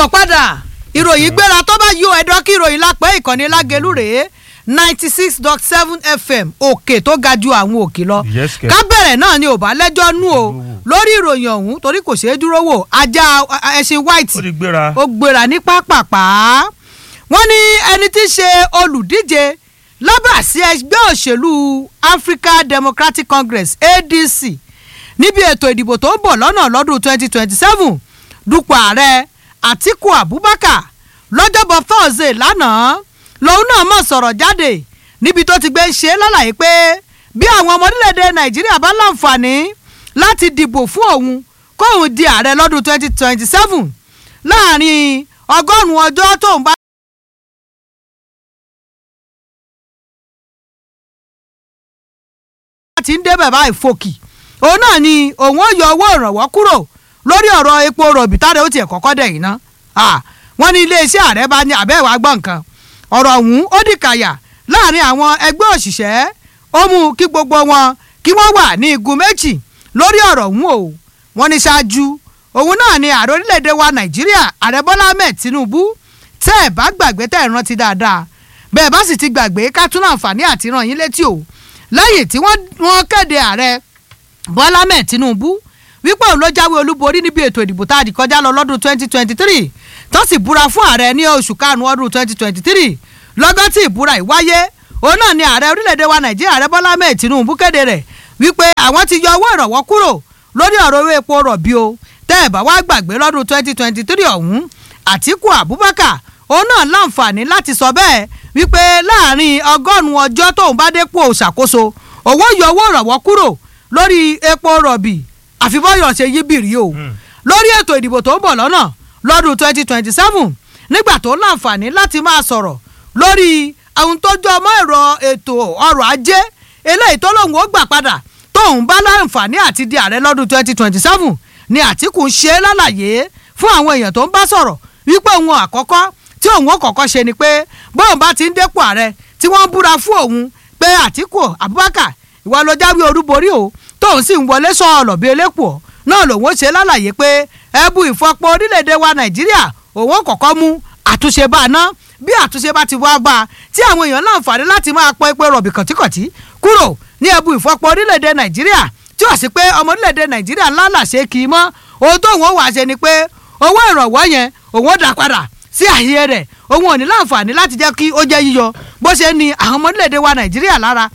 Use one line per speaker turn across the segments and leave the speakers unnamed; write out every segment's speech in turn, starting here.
káàbọ̀ padà ìròyìn gbéra tó bá yọ ẹ̀dọ́ kí ìròyìn lápẹ́ ìkànnì lágẹ̀lú rèé ninety six dot seven fm òkè tó ga ju àwọn òkè lọ
Yes, kẹ̀.
ká bẹ̀rẹ̀ náà ni ò bá lẹ́jọ́ nú o lórí ìròyìn ọ̀hún torí kò ṣeé dúró wò ajá ẹṣin white
ó ti gbéra.
ó gbéra ní pápápá wọ́n ní ẹni tí í ṣe olùdíje lábàásí ẹgbẹ́ òṣèlú Africa Democratic Congress ADC níbi ètò ìdìbò tó ń bọ̀ lọ́nà lọ́dún 2027 dupò ààrẹ Àtíkù Abubakar lọ́jọ́bọ̀ Thursday lánàá lòun náà mọ̀ sọ̀rọ̀ jáde níbi tó ti gbé ṣe é lálàyé pé bí àwọn ọmọ orílẹ̀-èdè Nàìjíríà bá láǹfààní láti dìbò fún òun kóun di ààrẹ lọ́dún 2027 láàrin ọgọ́rùn-ún ọjọ́ tóun bá ti ń débẹ̀ báyìí fòkì òun náà ni òun ó yọ owó ìrànwọ́ kúrò lórí ọ̀rọ̀ epo rọ̀bì táde ó tiẹ̀ kọ́kọ́ dẹ̀ yìí ná wọ́n ní iléeṣẹ́ ààrẹ bá ní àbẹ́wò agbọ́n nǹkan ọ̀rọ̀ ọ̀hún ó dìkàyà láàrin àwọn ẹgbẹ́ òṣìṣẹ́ ó mú kí gbogbo wọn kí wọ́n wà ní igun méjì lórí ọ̀rọ̀ ọ̀hún o wọ́n ní ṣáájú òun náà ni ààrẹ orílẹ̀-èdè wa nàìjíríà ààrẹ bọ́lá ahmed tinubu tẹ́ ẹ̀ bá gbàgbé tẹ́ ẹ̀ rántí dáadáa bẹ́ẹ̀ bá sì ti gbàgbé ká tún àǹfààní àti ràn yín létí o lẹ́yìn tí wọ́n kéde ààrẹ bọ́lá ahmed tinubu wípé òun ló jáwé olúborí níbi ètò ìdìbò tá a di kọjá lọ lọ́dún 2023 tó sì búra fún ààrẹ ní oṣù karùn-ún ọdún 2023 lọ́gán tí ìbúra yìí wáyé òun náà ni ààrẹ orílẹ̀-èdè wa nàìjíríà ààrẹ bọ́lá ahmed tinubu kéde rẹ̀ wípé àwọn ti yọ owó ìrànwọ́ kúrò lórí ọ̀rọ̀ owó epo rọ̀bì o tẹ́ ẹ̀ bá wá gbàgbé lọ́dún 2023 ọ̀hún àtíkù abubakar òun náà láǹfààní láti sọ bẹ́ẹ̀ wípé láàrin ọgọ́rùn-ún ọjọ́ tóun bá dépò ṣàkóso òun yọ owó ìrànwọ́ kúrò lórí epo rọ̀bì àfibọ́yọ̀ ṣe yí bìrì o lórí ètò ìdìbò tó ń bọ̀ lọ́nà lọ́dún 2027 nígbà tó láǹfààní láti máa sọ̀rọ̀ lórí ohun tó jọ mọ́ ẹ̀rọ ètò ọrọ̀ ajé eléyìí tó lóun ó gbà padà tóun bá láǹfààní àti di ààrẹ lọ́dún 2027 ni Àtíkù ń ṣe lálàyé fún àwọn èèyàn tó ń bá sọ̀rọ̀ wípé òun àkọ́kọ́ tí òun ó kọ́kọ́ ṣe ni pé bóun bá ti ń dépò ààrẹ tí wọ́n ń búra fún òun pé Àtíkù Abubakar ìwà ló jáwé olúborí o tóun sì ń wọlé sọ ọ̀lọ̀ bíi elépo náà lòun ó ṣe lálàyé pé ẹbú ìfọpo orílẹ̀-èdè wa Nàìjíríà òun ó kọ́kọ́ mú àtúnṣe bá a ná bí àtúnṣe bá ti wá bá a tí àwọn èèyàn láǹfààní láti máa pọ epo rọ̀bì kọ̀tíkọ̀tí kúrò ní ẹbú ìfọpo orílẹ̀-èdè Nàìjíríà tí ó sì pé ọmọ orílẹ̀-èdè Nàìjíríà ńlá làṣẹ kì í mọ́ ohun tóun ó wà ṣe ni pé owó ìrànwọ́ yẹn òun ó dá padà sí àyè rẹ̀ òun ò ní láǹfààní láti jẹ́ kí ó jẹ́ yíyọ bó ṣe ní àwọn ọmọ orílẹ̀-èdè wa Nàìjíríà lára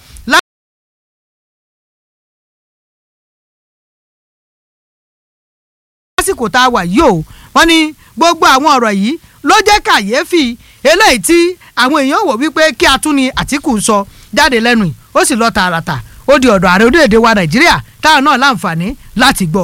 lásìkò tá a wà yìí o wọ́n ní gbogbo àwọn ọ̀rọ̀ yìí ló jẹ́ kàyéfì eléyìí tí àwọn èèyàn wò wípé kí a tún ní Àtíkù ń sọ jáde lẹ́nu yìí ó sì lọ tààràtà ó di ọ̀dọ̀ ààrẹ orílẹ̀-èdè wa Nàìjíríà táwọn náà láǹfààní láti gbọ́.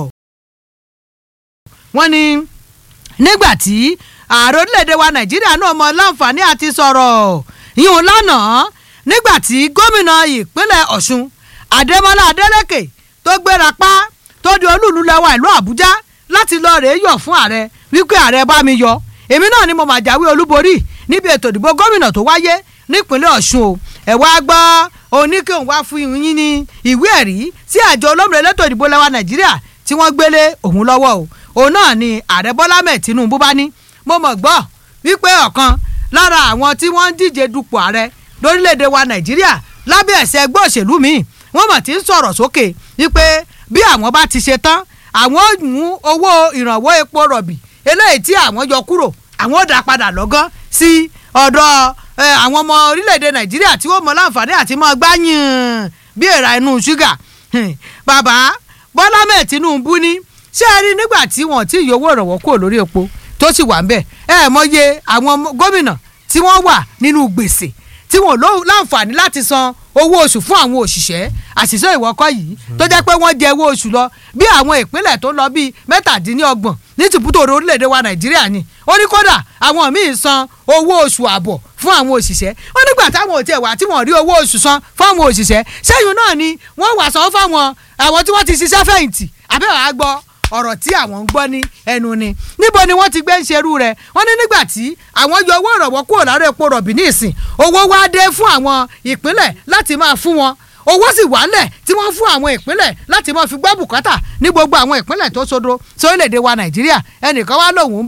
wọ́n ní nígbà tí ààrẹ orílẹ̀-èdè wa Nàìjíríà náà mọ láǹfààní àti sọ̀rọ̀ yìí lánàá nígbà tí gómìnà ìpínlẹ̀ Ọ̀ṣun Adémọ́lá Adélékè tó gbéra pa tó di olúùlú lẹ́wà ìlú Àbújá láti lọ rèé yọ̀ fún ààrẹ wípé ààrẹ bá mi yọ èmi náà ni mo mà jáwé olúborí níbi ètò ìdìbò gómìnà tó wáyé nípínlẹ̀ Ọ̀ṣun o ẹ̀ wá gbọ́ oníkéhùn wá fún yín ní ìwé ẹ̀rí sí àjọ olómìnira elétò ìdìbò lẹ́wà Nàìjíríà tí wọ́n gbélé òun lọ́wọ́ o òun náà ni ààrẹ Bọ́lá mẹ́ẹ̀ Tinubu bá ní mo mọ̀ gbọ́ wípé ọ̀kan lára àwọn tí wọ́n ń díje dupò ààrẹ lórílẹ̀‐èdè wa Nàìjíríà lábẹ́ ẹ̀sẹ̀ ẹgbẹ́ òṣèlú míì wọ́n mọ̀ tí ń sọ̀rọ̀ sókè wípé bí àwọn bá ti ṣe tán àwọn ò mú owó ìrànwọ́ epo rọ̀bì eléyìí tí àwọn yọ kúrò àwọn ò dá padà lọ́gán sí ọ̀dọ̀ àwọn ọmọ orílẹ̀-èdè nàìjíríà tí ó mọ láǹfààní àti mọ́ gbáyìn bí èèrà inú ṣúgà bàbá bọ́lá mẹ́ẹ̀ tinubu ní ṣé ẹ rí nígbà tí wọ́n ti yọ owó ìrànwọ́ kúrò lórí epo tó sì wà ń bẹ̀ ẹ mọye àwọn gómìnà tí wọ́n wà nínú gbèsè tí wọ́n láǹfààní láti san owó oṣù fún àwọn òṣìṣẹ́ àṣìṣe ìwọ́kọ́ yìí tó jẹ́ pé wọ́n jẹ owó oṣù lọ bí àwọn ìpínlẹ̀ tó lọ bíi mẹ́tàdínlọ́gbọ̀n ní tìbútò orílẹ̀-èdè wa nàìjíríà ni ó ní kódà àwọn míì san owó oṣù àbọ̀ fún àwọn òṣìṣẹ́ wọ́n nígbà táwọn òtí ẹ̀wà tí wọ́n rí owó oṣù san fún àwọn òṣìṣẹ́ sẹ́yìn náà ni wọ́n wà san fáwọn àwọn tí wọ́n ti ṣiṣẹ́ fẹ̀yìntì àbẹ́wò á gbọ́ ọ̀rọ̀ tí àwọn ń gbọ́ ní ẹnu ni níbo ni wọ́n ti gbé ń ṣerú rẹ̀ wọ́n ní nígbà tí àwọn yọ owó ìrànwọ́ kúrò lára epo rọ̀bì ní ìsìn owó wá dé fún àwọn ìpínlẹ̀ láti máa fún wọn owó sì wálẹ̀ tí wọ́n fún àwọn ìpínlẹ̀ láti máa fi gbọ́ bùkátà ní gbogbo àwọn ìpínlẹ̀ tó sodo sórílẹ̀‐èdè wa nàìjíríà ẹnìkan wá lòun ń bọ̀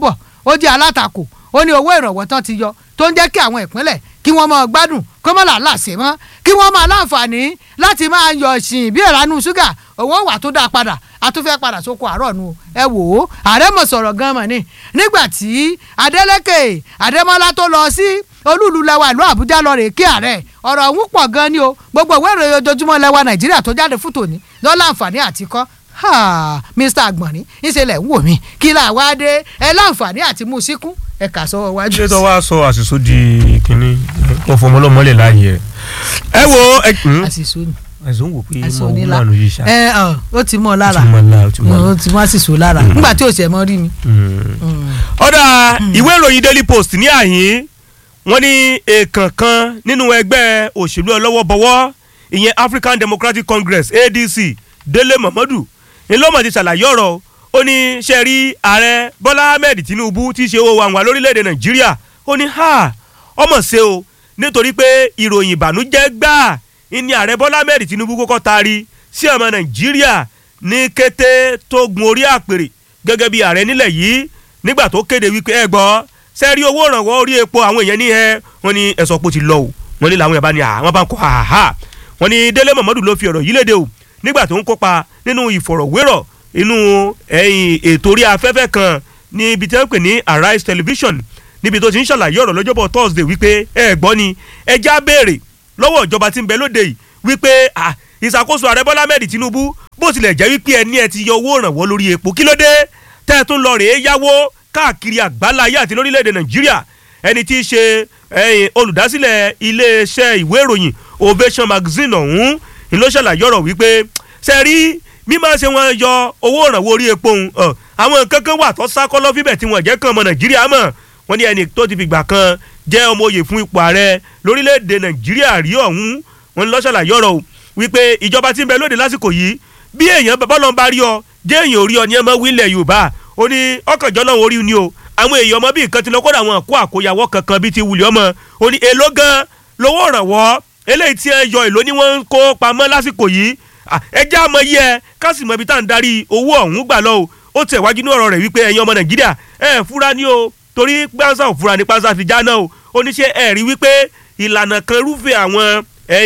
ó jẹ́ alátakò ó ní owó ìrànwọ́ tán ti yọ tó ń jẹ́ kí àwọn ìpínlẹ̀ kí wọ́n máa gbádùn kó má làálà ṣe mọ́ kí wọ́n máa láǹfààní láti máa yọ ìsìn bí ìranú ṣúgà owó wà tó dáa padà a tún fẹ́ padà sóko àárọ̀ nu ẹ wò ó ààrẹ mọ̀ sọ̀rọ̀ gan mọ̀ ni nígbà tí Adeleke Adémọ́lá tó lọ sí olúùlú lẹwa ìlú Àbújá lọ rèé kí ààrẹ ọ̀rọ̀ ọ̀hún pọ̀ gan ni o gbogbo ìwé ìròyìn ojoojúmọ́ lẹwa Nàìjíríà tó jáde fún tòní lọ́la àǹfààní àti kọ́ Mr Agbọ̀nrín ìṣẹ̀lẹ̀ ń wò mí kí là wá dé ẹ láǹfààní àti mú síkún ẹ kà sọ wájú.
ṣé tó wá sọ àṣìṣó di kínní wọn fọmọ ọlọmọlẹ láàyè rẹ. ẹ wo ẹ
àṣìṣó ni
àṣìṣó ń wò pé
àṣìṣó
mo
ni
wú
la
mànú yìí ṣá.
ẹ ọ ó ti mọ ọ lára
ó ti mọ lára ó ti mọ lára.
ó ti mọ àṣìṣó lára nígbà tí òṣèlú mọ rí mi.
ọ̀dà ìwé ìròyìn Daily Post ní àyín wọ́n ní èèkàn kan nínú ẹgbẹ́ òṣèlú ọlọ́wọ́bọwọ́ ìyẹn African Democratic Congress ADC Délé Momodu ni ló mọ̀ ti ṣàlàyé ọ̀rọ̀ ó ní ṣe rí ààrẹ Bọ́lá Ahmed Tinubu tí í ṣe owó àwọn lórílẹ̀‐èdè Nàìjíríà ó ní ha ọmọ ṣe o nítorí pé ìròyìn ìbànújẹ́ gbáà ní ààrẹ Bọ́lá Ahmed Tinubu kọ́kọ́ taari sí ọmọ Nàìjíríà ní kété tó gun orí àpèrè gẹ́gẹ́ bí ààrẹ nílẹ̀ yìí nígbà tó kéde wípé ẹ gbọ́ sẹ́ẹ̀rí owó ìrànwọ́ orí epo àwọn èèyàn ní ẹ wọ́n ní ẹ̀sọ́ pò ti lọ o wọ́n ní làwọn èèyàn bá ní à wọ́n bá ń kọ́ àhà wọ́n ní Délé Momodu ló fi ọ̀rọ̀ yìí léde o nígbà tó ń kópa nínú ìfọ̀rọ̀wérọ̀ inú ẹ̀yìn ètò orí afẹ́fẹ́ kan ní ibi tí wọ́n pè ní Arise Television níbi tó ti ń ṣàlàyé ọ̀rọ̀ lọ́jọ́bọ̀ Thursday wípé ẹ gbọ́ ni ẹ já béèrè lọ́wọ́ ìjọba tí ń bẹ lóde yìí wípé ìṣàkóso ààrẹ Bọ́lá Ahmed Tinubu bó tilẹ̀ jẹ́ wípé ẹni ẹ ti yọ owó ìrànwọ́ lórí epo kí ló dé tẹ́ ẹ tún lọ rèé yáwó káàkiri àgbáláyé àti lórílẹ̀‐èdè Nàìjíríà ẹni tí í ṣe olùdásílẹ̀ iléeṣẹ́ ìwé ìròyìn Ovation Magazine ọ̀hún ni ló ṣàlàyé ọ̀rọ̀ wípé sẹ́rí mímọ́ ṣe wọ́n yọ owó ìrànwọ́ orí epo òun àwọn nǹkan kan wà tó sákọ́lọ́ fíbẹ̀ tí wọ́n jẹ́ kan ọmọ Nàìjíríà mọ̀ wọ́n ní ẹni tó ti fìgbà kan jẹ́ ọmọ oyè fún ipò ààrẹ lórílẹ̀‐èdè Nàìjíríà rí ọ̀hún wọ́n ní ló ṣàlàyé ọ̀rọ̀ o wípé ìjọba tí ń bẹ lóde lásìkò yìí bí èèyàn bọ́lọ́ ń bá rí ọ jẹ́ èèyàn ò rí ọ ní ẹ mọ́ wílẹ̀ Yorùbá ó ní ọkànjọ́ náà orí ni o àwọn èèyàn ọmọ bí nǹkan ti lọ kódà àwọn àkó àkóyawọ́ kankan bíi ti wùlẹ̀ ọmọ ó ní èló gan lówó ìrànwọ́ eléyìí tí ẹ yọ èló ni wọ́n ń kó pamọ́ lásìkò yìí ẹ já mọ yí ẹ ká sì mọ ibi tá à ń darí owó ọ̀hún gbà lọ o ó tẹ̀ wájú ní ọ̀rọ̀ rẹ̀ wípé ẹ̀yin ọmọ Nàìjíríà ẹ fura ní o torí pàṣẹ òfura ní pàṣẹ fi já náà o ó ní ṣe ẹ rí wípé ìlànà kan rúfẹ́ àwọn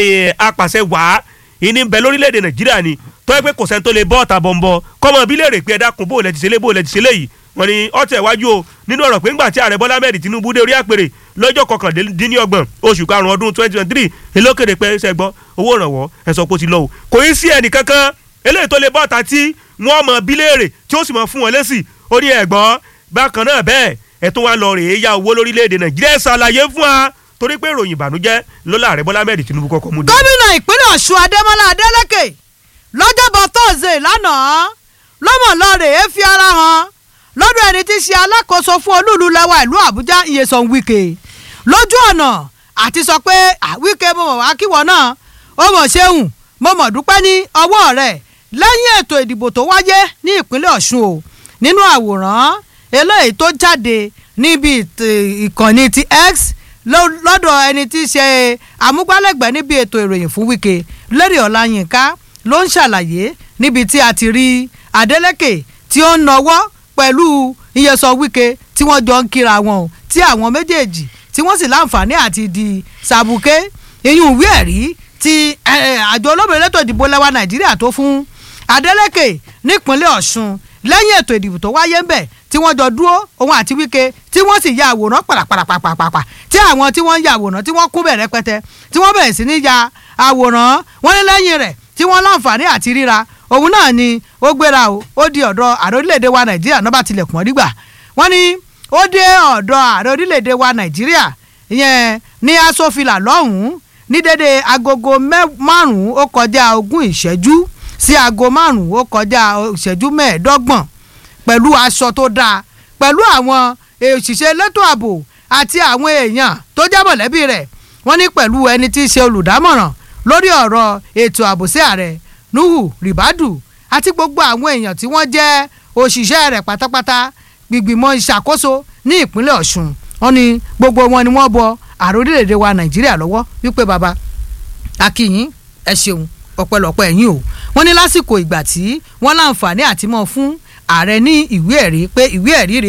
apàṣẹ wàá ìní bẹ lórílẹ̀‐èdè Nàìjíríà ni tó yẹ pé kò sẹ́ni tó lè bọ́ ọ̀tà bọ̀m̀bọ̀ kọ́mọ bí léèrè pé ẹ dákun bó lẹ ti ṣe lé bó lẹ ti ṣe léyìí wọ́n ní ọtẹ iwájú o nínú ọ̀rọ̀ pé ńgbà tí ààrẹ Bọ́lá Ahmed Tinubu dé orí àpèrè lọ́jọ́ kọkàndínlọ́gbọ̀n oṣù karùn-ún ọdún twenty twenty three ìlókèrè pé ṣe gbọ́ owó ìrànwọ́ ẹ̀sọ́ pò ti lọ o kò í sí ẹnì kankan eléyìí tó lè bọ́ ọ̀tà tí wọ́n mọ bí léèrè tí ó sì mọ fún wọn lésì ó ní ẹ̀gbọ́n bákan náà bẹ́ẹ̀ ẹ̀ tún wá lọ rèé ya owó lórílẹ̀‐èdè Nàìjíríà ṣàlàyé fún wa torí pé ìròyìn ìbànújẹ́ lọ́la ààrẹ Bọ́lá Ahmed Tinubu kọ́kọ́ mú dé.
gómìnà ìpínlẹ̀ Ọ̀ṣun Adémọ́lá Adélékè lọ́jọ́bọ̀ tọ́sídẹ̀ẹ́ lánàá lọ́mọ̀ lọ́ọ̀rẹ́ fi ara hàn lọ́dọ̀ ẹni tí í ṣe alákòóso fún olúùlú lẹ́wà ìlú Àbújá Nyesom Wike lójú ọ̀nà àti sọ pé Wike mo mọ̀ wá kíwọ náà ó mọ̀ ṣeun mo mọ̀ dúpẹ́ ní ọwọ́ rẹ̀ lẹ́yìn ètò ìdìbò tó wáyé ní ìpínlẹ̀ Ọ̀ṣun o nínú àwòrán eléyìí tó jáde níbi ìkànnì ti X lọ́dọ̀ ẹni tí í ṣe amúgbálẹ́gbẹ̀ẹ́ níbi ètò ìròyìn fún Wike Lérè Ọláyínká ló ń ṣàlàyé níbi tí a ti rí Adeleke tí ó ń nawọ́ pẹ̀lú Nyesom Wike tí wọ́n jọ ń kíra wọn o tí àwọn méjèèjì tí wọ́n sì láǹfààní àti di sàbùké ìyún ìwé ẹ̀rí ti àjọ olómìnira ètò ìdìbò lẹ́wà Nàìjíríà tó fún Adeleke nípínlẹ̀ Ọ̀ṣun lẹ́yìn ètò ìdìbò tó wáyé ń bẹ̀ tí wọ́n jọ dúró òun àti Wike tí wọ́n sì ya àwòrán pàràpàràpàpàpà tí àwọn tí wọ́n ń ya àwòrán tí wọ́n kún bẹ̀ rẹpẹtẹ tí wọ́n bẹ̀rẹ̀ sí ní ya àwòrán wọ́n ní lẹ́yìn rẹ̀ tí wọ́n láǹfààní àti ríra òun náà ni ó gbéra o ó di ọ̀dọ̀ ààrẹ orílẹ̀-èdè wa Nàìjíríà náà bá tilẹ̀kùn ọ́ dígbà wọ́n ní ó dé ọ̀dọ̀ ààrẹ orílẹ̀-èdè wa Nàìjíríà ìyẹn ní asòfilà lọ́hùn-ún ní dédé agogo márùn-ún ó kọjá ogún ìṣẹ́jú sí aago márùn-ún ó kọjá ìṣẹ́jú mẹ́ẹ̀ẹ́dọ́gbọ̀n pẹ̀lú aṣọ tó dáa pẹ̀lú àwọn òṣìṣẹ́ elétò ààbò àti àwọn èèyàn tó jẹ́ mọ̀lẹ́bí rẹ̀ wọ́n ní pẹ̀lú ẹni tí í ṣe olùdámọ̀ràn lórí ọ̀rọ̀ ètò ààbò sí ààrẹ Nuhu Ribadu àti gbogbo àwọn èèyàn tí wọ́n jẹ́ òṣìṣẹ́ rẹ̀ pátápátá gbìgbìmọ̀ ìṣàkóso ní ìpínlẹ̀ Ọ̀ṣun wọ́n ní gbogbo wọn ni wọ́n bọ ààrẹ orílẹ̀-èdè wa Nàìjíríà lọ́wọ́ wípé baba akínyìn ẹ ṣeun ọ̀pẹ̀lọpẹ̀ ẹ̀yìn o wọ́n ní lásìkò ìgbà tí wọ́n láǹfààní àti mọ́ fún ààrẹ ní ìwé ẹ̀rí pé ìwé ẹ̀rí rèé o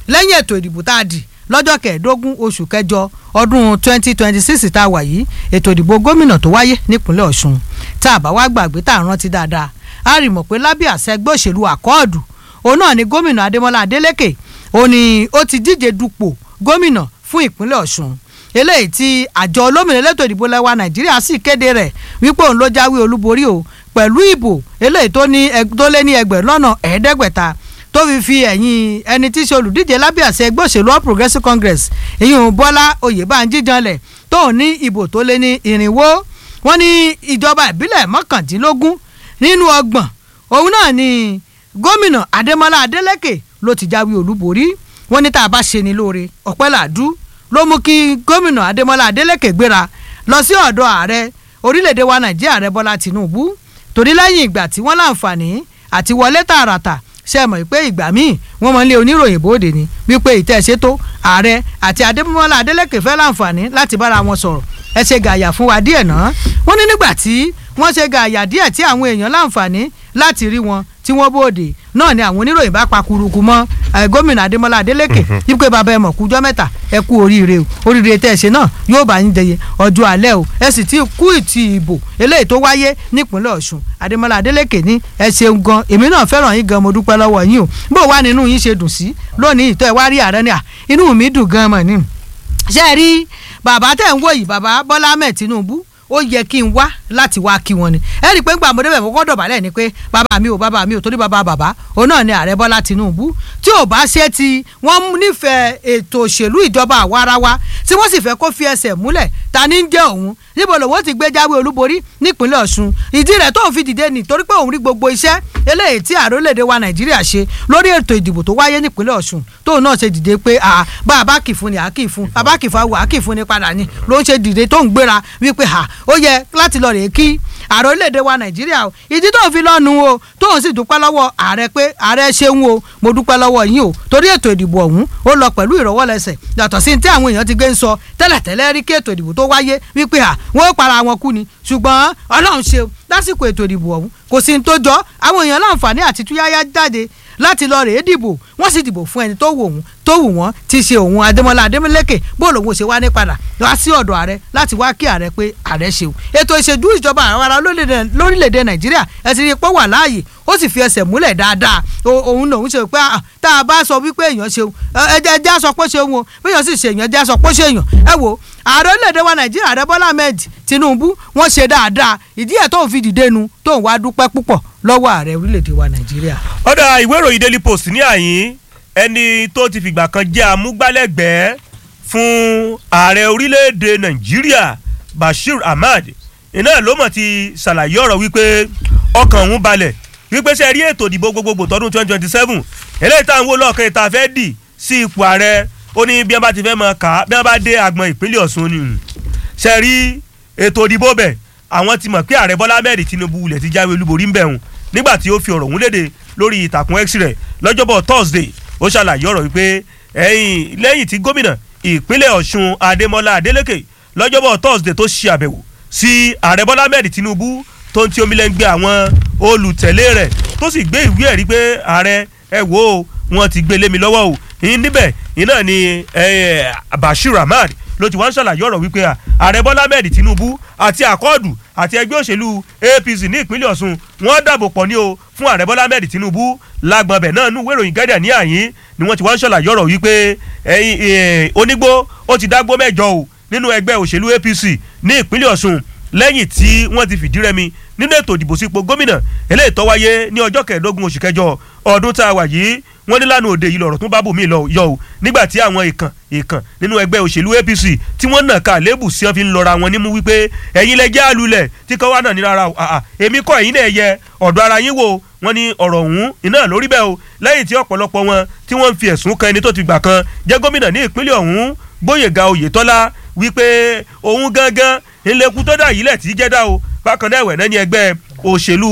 lẹ́yìn ètò ìdìbò tá a dì lọ́jọ́ kẹẹ̀ẹ́dógún oṣù kẹjọ ọdún twenty twenty six tá a wà yìí ètò ìdìbò gómìnà tó wáyé nípínlẹ̀ ọ̀ṣun tá a bá wá gbàgbé tá a rántí dáadáa a rí mọ̀ pé lábẹ́ àṣẹ ẹgbẹ́ òṣèlú àkọọ́dù òun náà ni gómìnà adémọlá adélékè òun ni ó ti díje dupò gómìnà fún ìpínlẹ̀ ọ̀ṣun eléyìí tí àjọ olómìnira elétò ìdìbò lẹwa nàìjíríà sì kéde rẹ̀ wípé òun ló jáwé olúborí o pẹ̀lú ìbò eléyìí tó ní tó lé ní ẹgbẹ̀rún lọ́nà ẹ̀ẹ́dẹ́gbẹ̀ta tó fi fi ẹ̀yìn ẹni tí í ṣe olùdíje lábẹ́ àṣẹ ẹgbẹ́ òṣèlú all progressives congress ìyún bọ́lá oyèbánjí janlẹ̀ tó ní ìbò tó lé ní irinwó wọ́n ní ìjọba ìbílẹ̀ mọ́kàndínlógún nínú ọgbọ̀n òun náà ni gómìnà adémọlá adélèké ló ti jáwé olúborí wọ́n ní tá a bá ṣe ni lóore ọpẹ́ làdú ló mú kí gómìnà adémọlá adélèké gbéra lọ sí ọ̀dọ̀ ààrẹ orílẹ̀-èdè wa nàìjíríà ààrẹ bọ́lá tìǹbù torí lẹ́yìn ìgbà tí wọ́n láǹfààní àti wọlé tààràtà ṣe mọ̀ pé ìgbà míì wọ́n mọ̀ ń lé oníròyìn bóde ni wípé ìtẹ̀sẹ́tò ààrẹ àti adémọlá adélèké fẹ́ láǹfààní láti bára wọn sọ̀rọ̀ ẹ ṣe gàyà fún wa díẹ̀ náà wọ́n ní nígbà tí wọ́n ṣe gàyà díẹ̀ tí àwọn èèyàn láǹfààní láti rí wọn tí wọ́n bóde náà ni àwọn oníròyìn bá pa kuruku mọ́ gómìnà adémọlá adélèké wípé bàbá ẹ mọ̀ kújọ́ mẹ́ta ẹ kú oríire o oríire tẹ́ ẹ ṣe náà yóò bá yín jẹyẹ ọjọ́ alẹ́ o ẹ sì ti kú ìtì ìbò eléyìí tó wáyé nípínlẹ̀ ọ̀ṣun adémọlá adélèké ní ẹ ṣeun gan èmi náà fẹ́ràn yín gan mo dúpẹ́ lọ́wọ́ yín o bó wà nínú yín ṣe dùn sí lónìí ìtọ́ ẹ wá rí ààrẹ ni à inú mi dùn gan mọ̀ ni ṣe é rí bàbá tẹ̀ ń wò yìí bàbá bọ́lá ahmed tinubu ó yẹ kí n wá láti wá kí wọn ni ẹ rí i pé ń gbà mo débẹ̀ mo kọ́ dọ̀bálẹ̀ ni pé bàbá mi ò bàbá mi ò torí bàbá bàbá òun náà ni ààrẹ bọ́lá tinubu tí ò bá ṣe ti wọ́n nífẹ̀ẹ́ ètò òṣèlú ìjọba àwarawa tí wọ́n sì fẹ́ kó fi ẹsẹ̀ múlẹ̀ ta ni ń jẹ́ òun níbo lòun ti gbé jáwé olúborí nípínlẹ̀ ọ̀ṣun ìdí rẹ̀ tó ń fi dìde nì torí pé òun rí gbogbo iṣẹ́ eléyìí tí ààrẹ orílẹ̀-èdè wa nàìjíríà ṣe lórí ètò ìdìbò tó wáyé nípínlẹ̀ ọ̀ṣun tóun náà ṣe dìde pé bá a bá kì fún ni à kì fún a bá kì fún a kì fún ni padà ni ló ń ṣe dìde tó ń gbéra wípé ó yẹ láti lọ rèé kí ààrẹ orílẹ̀-èdè wa nàìjíríà o ìdí tó ń fi lọ́nu o tóun sì dúpẹ́ lọ́wọ́ ààrẹ pé ààrẹ ṣeun o mo dúpẹ́ lọ́wọ́ yín o torí ètò ìdìbò ọ̀hún ó lọ pẹ̀lú ìrọ̀wọ́lẹsẹ̀ yàtọ̀ sí tí àwọn èèyàn ti gbé ń sọ tẹ́lẹ̀tẹ́lẹ̀ rí kí ètò ìdìbò tó wáyé wípé à wọ́n ó para wọn kú ni ṣùgbọ́n ọlọ́run ṣe lásìkò ètò ìdìbò ọ̀hún kò sí ní tó jọ àwọn èèyàn láǹfààní àti túyáyá jáde láti lọ rèé dìbò wọ́n sì dìbò fún ẹni tó wù wọ́n tó wù wọ́n ti ṣe òun adémọlá adémọlẹ́kẹ̀ bó lòun ò ṣe wá ní padà wá sí ọ̀dọ̀ ààrẹ láti wá kí ààrẹ pé ààrẹ ṣeun ètò ìṣèjú ìjọba àwọn ará lórílẹ̀‐èdè nàìjíríà ẹ ti rí i pé wà láàyè ó sì fi ẹsẹ̀ múlẹ̀ dáadáa òun lòun ṣe pé tá a bá sọ wípé èèyàn ṣeun ẹjẹ ẹjẹ sọ pé ṣeun o bí èèyàn sì ṣe èèyàn ẹjẹ sọ pé ṣe èèyàn ẹ wo ààrẹ orílẹ̀-èdè wa nàìjíríà ààrẹ bọ́lá ahmed tinubu wọ́n ṣe dáadáa ìdí ẹ̀ tó ń fi dìde nu tó ń wá dúpẹ́ púpọ̀ lọ́wọ́ ààrẹ orílẹ̀-èdè wa nàìjíríà.
ọ̀dà ìwé ìròyìn daily post ní àyín ẹni tó ti fìgbà kan jẹ́ amúgbálẹ́gbẹ̀ẹ́ fún ààrẹ orílẹ̀-èdè nàìjíríà bashir ahmad iná ló mọ̀ ti ṣàlàyé ọ̀rọ̀ wípé ọkàn òun balẹ̀ wípé ṣe rí ètò ìdìbò gbogbogbò tọdún twenty twenty seven eléyìí táwọn wò lọ́ọ̀kan ìta fẹ́ dì sí ipò ààrẹ ó ní bí wọ́n bá ti fẹ́ mọ̀ ká bí wọ́n bá dé agbọn ìpínlẹ̀ ọ̀ṣun ni ṣe rí ètò ìdìbò bẹ̀ àwọn ti mọ̀ pé ààrẹ bọ́lá ahmed tinubu wulẹ̀ ti jáwé olúborí ń bẹ̀ hùn nígbà tí ó fi ọ̀rọ̀ òun léde lórí ìtàkùn x rẹ̀ lọ́jọ́bọ̀ thursday ó ṣàlàyé ọ̀rọ̀ wípé ẹ̀yìn lẹ́yìn tí gómìnà ìpínlẹ̀ ọ̀ṣun adémọlá adélèké lọ́jọ́bọ̀ thursday tó ṣe àbẹ̀wò sí ààrẹ bọ́lá ahmed tinubu tó ń ti omi lẹ́ngbẹ́ àwọn olùtẹ̀lé rẹ̀ tó sì gbé ìwé ẹ̀rí pé ààrẹ ẹ wò ó wọn ti gbé lé mi lọ́wọ́ o níbẹ̀ iná ni bashir ahmad ló ti wá ń ṣàlàyé ọ̀rọ̀ wípé ààrẹ bọ́lá ahmed tinubu àti àkọọ́dù àti ẹgbẹ́ òṣèlú apc ní ìpínlẹ̀ ọ̀ṣun wọ́n dàbò pọ̀ ní o fún ààrẹ bọ́lá ahmed tinubu lágbọ̀nbẹ̀ náà nú wéròyìn gádà ní àyín ni wọ́n ti wá ń ṣàlàyé ọ̀rọ̀ wípé onígbó ó ti dágbó mẹ́jọ o nínú ẹgbẹ́ òṣèlú apc ní ìpínlẹ̀ ọ̀ṣun lẹ́yìn tí wọ́n ti fìdí rẹmi nínú ètò ìdìbò sípò gómìnà eléyìí tó wáyé ní ọjọ́ kẹẹ̀ẹ́dógún oṣù kẹjọ ọdún tá a wà yìí wọ́n ní lánàá òde yìí lọ̀rọ̀ tún bá bòmí lọ yọ o nígbà tí àwọn ìkàn ìkàn nínú ẹgbẹ́ òṣèlú apc tí wọ́n nà ká lébù sí wọn fi ń lọ́ra wọn nímú wípé ẹ̀yin lẹ jẹ́ àlùlẹ̀ tí kọ́ wá náà ní rárá o èmi kọ́ ẹ̀yin náà yẹ ọ̀dọ̀ ara yín wò wọ́n ní ọ̀rọ̀ ọ̀hún iná lórí bẹ́ẹ̀ o lẹ́yìn tí ọ̀pọ̀lọpọ̀ wọn tí wọ́n ń fi ẹ̀sùn kan ẹni tó ti gbà kan jẹ́ gómìnà ní ìpínlẹ̀ ọ̀hún gbóyèga oyètọ́lá wípé òun gangan ìlẹ̀kùn tó dà yìí lẹ̀ tí jẹ́ dá o bákan náà ẹ̀wẹ̀ náà ní ẹgbẹ́ òṣèlú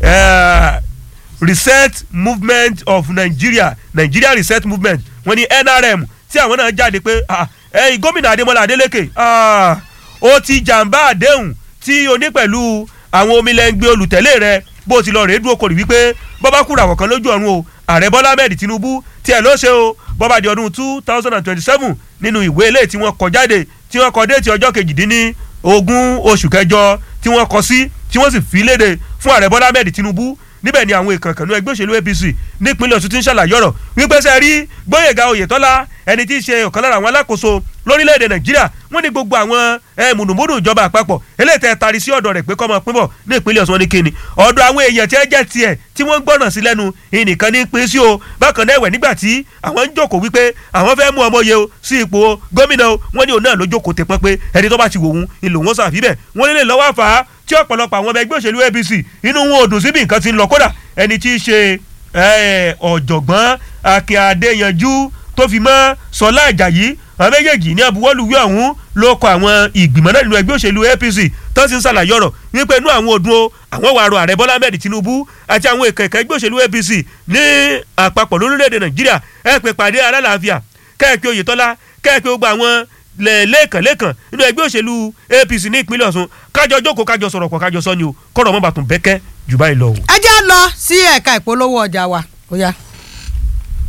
reset movement of nigeria nigeria reset movement wọ́n ní nrm tí àwọn náà jáde pé ẹ̀yin gómìnà adémọlá adélèké ó ti jàǹbá àdéhùn tí o ní pẹ̀lú àwọn omilẹ̀ngbẹ olùtẹ̀lé rẹ bó ti lọ rèé dúró kórì wípé bọ́bá kúrò àwọn kan lójú ọ̀run o ààrẹ bọ́lá ahmed tinubu tiẹ̀ ló ṣe o bọ́ba di ọdún two thousand and twenty-seven nínú ìwé ilé tí wọ́n kọ jáde tí wọ́n kọ déètì ọjọ́ kejìdínní ogún oṣù kẹjọ tí wọ́n kọ sí tí wọ́n sì fi léde fún ààrẹ bọ́lá ahmed tinubu níbẹ̀ ni àwọn ìkànkànnú ẹgbẹ́ òṣèlú apc nípínlẹ̀ ọ̀ṣun ti ń ṣàlàyé ọ̀rọ̀ wípé sẹ́ rí gbóyèga oyètọ́lá ẹni tí í ṣe ọ̀kan lára àwọn alákòóso lórílẹ̀‐èdè nàìjíríà wọ́n ní gbogbo àwọn mùnùmùnù ìjọba àpapọ̀ eléyìí tẹ́ tari sí ọ̀dọ̀ rẹ̀ pé kọ́ máa pín bọ̀ ní ìpínlẹ̀ ọ̀ṣun wọn ní kíni ọ̀dọ̀ àwọn èèyàn tí ẹ jẹ́ tiẹ̀ tí wọ́n ń gbọ́nà sí lẹ́nu ìnìkan ní pín sí o bákan náà ẹ̀wẹ̀ nígbà tí àwọn ń jókòó wípé àwọn fẹ́ mú ọmọ yẹ o sí ipò gómìnà o wọ́n ní òun náà ló jókòó tẹ pọ́n pé ẹni tó bá ti wò wọ́n ìlò wọn sàfibẹ̀ wọ́n lè lọ́wọ́ àfà tí ọ̀pọ̀lọpọ̀ àwọn ọmọ ẹgbẹ́ òṣèlú apc inú wọn ò dùn síbi nǹkan ti ń lọ kódà ẹni tí í ṣe ọ̀jọ̀gbọ́n akin adéyanjú tó fi mọ́ sọlá àjàyí àwọn méjèèjì ní abuwọ́lùwé ọ̀hún ló kọ àwọn ìgbìmọ̀ náà nínú ẹgbẹ́ òṣèlú apc tó sì ń ṣàlàyé ọ̀rọ̀ wípé inú àwọn òdun o àwọn wàá rọ ààrẹ bọ́lá ahmed tinubu àti àwọn ìkẹ̀kẹ́ ẹgbẹ́ òṣèlú apc ní àpapọ̀ lórílẹ̀‐èdè nàìjíríà ẹ pè pàdé alálàáfíà kẹ́ẹ̀pẹ́ oyètọ́lá kẹ́ẹ̀pẹ́ gbogbo àwọn lẹ́ẹ̀kan lẹ́ẹ̀kan nínú ẹgbẹ́ òṣèlú apc ní ìpínlẹ̀ ọ̀ṣun kájọ jókòó kájọ sọ̀rọ̀ pọ̀ kájọ sọ ni o kọ́rọ̀ mọ́ bàtún bẹ́kẹ́ jù báyìí lọ.
ẹ jẹ́ lọ sí ẹ̀ka ìpolówó ọjà wa ó yá.